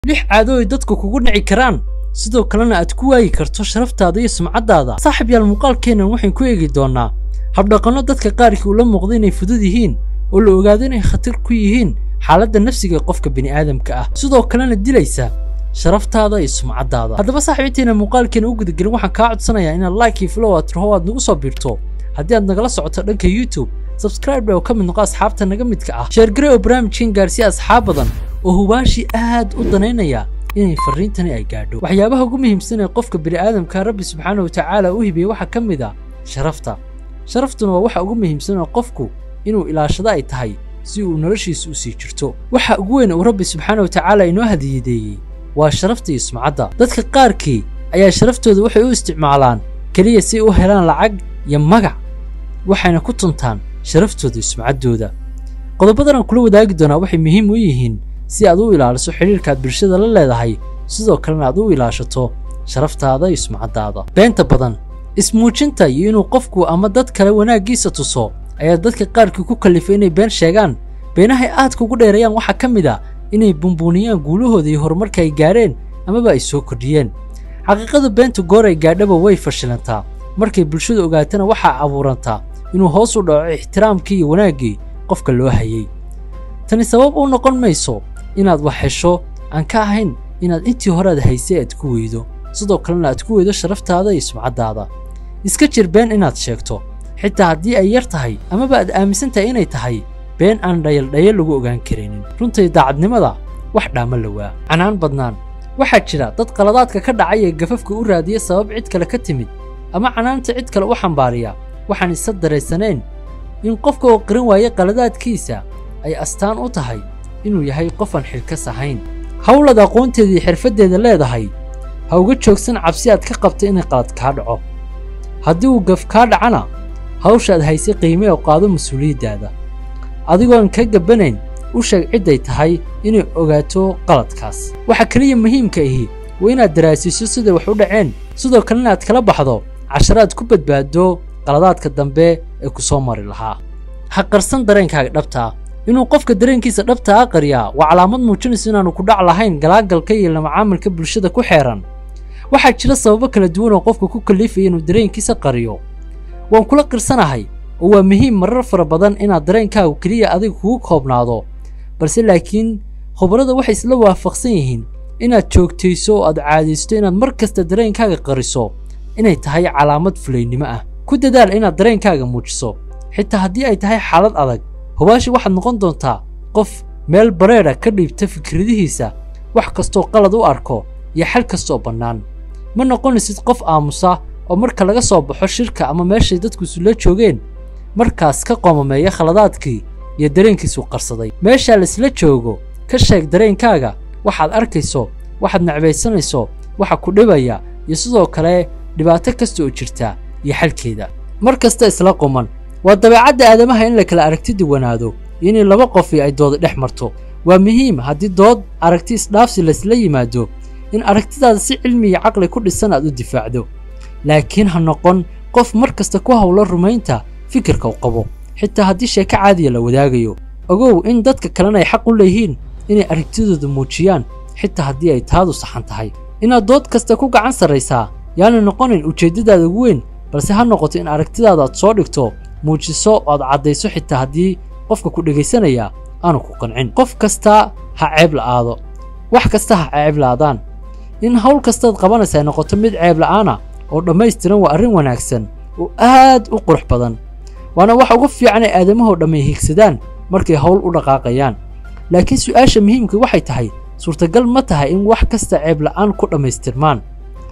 lix caado ay dadku kugu nici karaan sidoo kalena aad ku waayi karto sharaftaada iyo sumcaddaada saaxib yaal muuqaalkeennan waxaan ku eegi doonnaa habdhaqanno dadka qaarkii ula muuqda inay fudud yihiin oo la ogaado inay khatar ku yihiin xaaladda nafsiga ee qofka bini'aadamka ah sidoo kalena dilaysa sharaftaada iyo sumcaddaada haddaba saaxib intayna muuqaalkeena u gudagelin waxaan kaa codsanayaa inaad like iyo flow aad raho aad nagu soo biirto haddii aad nagala socoto dhanka youtube subscribe oo ka mid noqo asxaabta naga midka ah sheergare oo barnaamijkan gaarsiiya asxaab badan oo hubaashi aad u danaynaya inay farriintani ay gaadho waxyaabaha ugu muhiimsan ee qofka bini'aadamka rabbi subxaana wa tacaala u hibiyey waxaa ka mid a sharafta sharaftuna waa waxa ugu muhiimsan oo qofku inuu ilaashado ay tahay si uu noloshiisa u sii jirto waxa ugu weyn uu rabbi subxaana wa tacaala inoo hadiyadeeyey waa sharafta iyo sumcadda dadka qaarkii ayaa sharaftooda waxay u isticmaalaan keliya si ay u helaan lacag iyo magac waxayna ku tuntaan sharaftooda iyo sumcaddooda qodobadan aan kula wadaagi doonaa waxay muhiim u yihiin si aad u ilaaliso xidhiirka aad bulshada la leedahay sidoo kalena aad u ilaashato sharaftaada iyo sumcaddaada beenta badan ismuujinta iyo inuu qofku ama dad kale wanaaggiisa tuso ayaa dadka qaarkii ku kallifay inay been sheegaan beenahay aadka ugu dheereeyaan waxaa ka mid a inay bumbuuniyaan guulahooda iyo horumarka ay gaadheen amaba ay soo kordhiyeen xaqiiqada beenta goor ay gaadhaba way fashilantaa markay bulshadu ogaatana waxaa abuurantaa inuu hoos u dhaco ixtiraamkii iyo wanaaggii qofka loo hayay tani sabab u noqon mayso inaad wax hesho aan ka ahayn inaad intii hore aad haysay aad ku weydo sidoo kalena aad ku weydo sharaftaada iyo sumcaddaada iska jir been inaad sheegto xitaa haddii ay yar tahay amaba aad aaminsan tahay inay tahay been aan dhayaldhayal lagu ogaan karaynin runtay daacadnimada wax dhaama lawaa canaan badnaan waxaa jira dad qaladaadka ka dhacay ee gafafka u raadiya sabab cid kale ka timid ama canaanta cid kale u xambaariya waxaan isa daraysanayn in qofka oo qiran waaya qaladaadkiisa ay astaan u tahay inuu yahay qofaan xilkas ahayn hawlad aqoonteeda iyo xirfaddeeda leedahay ha uga joogsan cabsi aad ka qabta inay qalad kaa dhaco haddii uu gaf kaa dhacana hawshaad haysay qiime oo qaado mas-uuliyaddaada adigoon ka gabbanayn u sheeg cidday tahay inay ogaato qaladkaas waxa keliya muhiimka ahi waa inaad daraasiiso siday wax u dhaceen sidoo kalena aad kala baxdo casharaad ku badbaado qaladaadka dambe ee ku soo mari lahaa ha qarsan dareenkaaga dhabtaa inuu qofka dareenkiisa dhabtaa qariyaa waa calaamad muujinaysa inaanu ku dhac lahayn galaagalka iyo lamacaamilka bulshada ku xeeran waxaa jira sababo kala duwan oo qofka ku kallifaya inuu dareenkiisa qariyo waan kula qirsanahay oo waa muhiim marar fara badan inaad dareenkaagu keliya adiga kugu koobnaado balse laakiin khubarada waxay isla waafaqsan yihiin inaad joogtayso oo aad caadaysto inaad mar kasta dareenkaaga qariso inay tahay calaamad fulaynimo ah ku dadaal inaad dareenkaaga muujiso xitaa haddii ay tahay xaalad adag hubaashi waxaad noqon doontaa qof meel bareedha ka dhiibta fikradihiisa wax kastoo qalad u arko iyo xal kastooo bannaan ma noqonaysid qof aamusa oo marka laga soo baxo shirka ama meeshay dadku isula joogeen markaas ka qoomameeya khaladaadkii iyo dareenkiisu qarsaday meeshaa laisla joogo ka sheeg dareenkaaga waxaad arkayso waxaad necbaysanayso waxa ku dhibaya iyo sidoo kale dhibaato kasta oo jirta iyo xalkeeda mar kasta isla quman waa dabeecadda aadamaha in la kala aragti duwanaado iyo inay laba qofi ay dooda dhex marto waa muhiim haddii dood aragti isdhaafsi laysla yimaado in aragtidaada si cilmi iyo caqli ku dhisan aad u difaacdo laakiin ha noqon qof mar kasta ku hawlo rumaynta fikirka u qabo xitaa haddii sheeko caadiya la wadaagayo ogow in dadka kalena ay xaq u leeyihiin inay aragtidooda muujiyaan xitaa haddii ay taadu saxan tahay inaad dood kasta ku gacan sarraysaa yaana noqonayn ujeeddadaada ugu weyn balse ha noqoto in aragtidaada aad soo dhigto muujiso oo aad caddayso xitaa haddii qofka ku dhegaysanaya aanu ku qancin qof kasta ha ceeb la'aado wax kasta ha ceeb la'aadaan in hawl kastaad qabanaysa ay noqoto mid ceeb la'aana oo dhammaystiran waa arrin wanaagsan oo aad u qurux badan waana waxa ugu fiican ay aadamahoo dhammay hiigsadaan markay hawl u dhaqaaqayaan laakiin su'aasha muhiimka waxay tahay suurtagal ma tahay in wax kasta ceeb la'aan ku dhammaystirmaan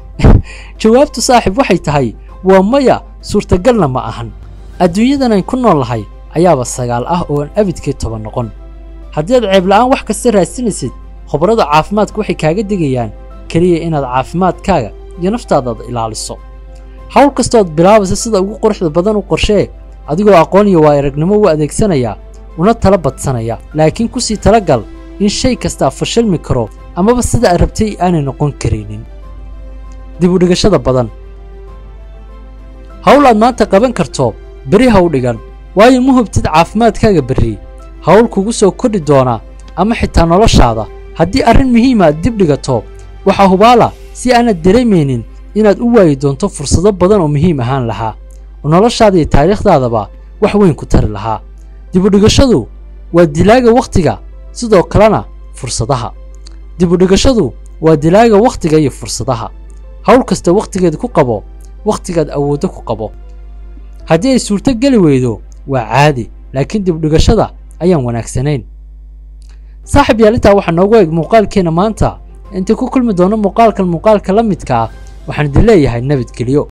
jawaabtu saaxiib waxay tahay waa maya suurtagalna ma ahan adduunyadan ayn ku nool lahay ayaaba sagaal ah oo aan abidkii toban noqon haddii aad ceeb la'aan wax kasta raadsanaysid khubarada caafimaadka waxay kaaga digayaan keliya inaad caafimaadkaaga iyo naftaadaada ilaaliso hawl kastooad bilaabaysa sida ugu quruxda badan u qorshee adigoo aqoon iyo waa aragnimo u adeegsanaya una tala badsanaya laakiin ku sii talagal in shay kastaa fashilmi karo amaba sida aad rabtay aanay noqon karaynin dib u dhigashada badan hawl aad maanta qaban karto beri ha u dhigan waayo ma hubtid caafimaadkaaga berri hawl kugu soo kordhi doona ama xitaa noloshaada haddii arrin muhiima aad dib dhigato waxaa hubaala si aanad dareemaynin inaad u waayi doonto fursado badan oo muhiim ahaan lahaa oo noloshaada iyo taariikhdaadaba wax weyn ku tari lahaa dibudhigashadu waa dilaaga wakhtiga sidoo kalena fursadaha dibudhigashadu waa dilaaga wakhtiga iyo fursadaha hawl kasta wakhtigeeda ku qabo wakhtigaad awooddo ku qabo haddii ay suurto geli weydo waa caadi laakiin dibudhigashada ayaan wanaagsanayn saaxib yaal intaa waxaa noogu eeg muuqaalkeenna maanta intii ku kulmi doono muuqaalkan muuqaalka la midka ah waxaan idin leeyahay nabadgelyo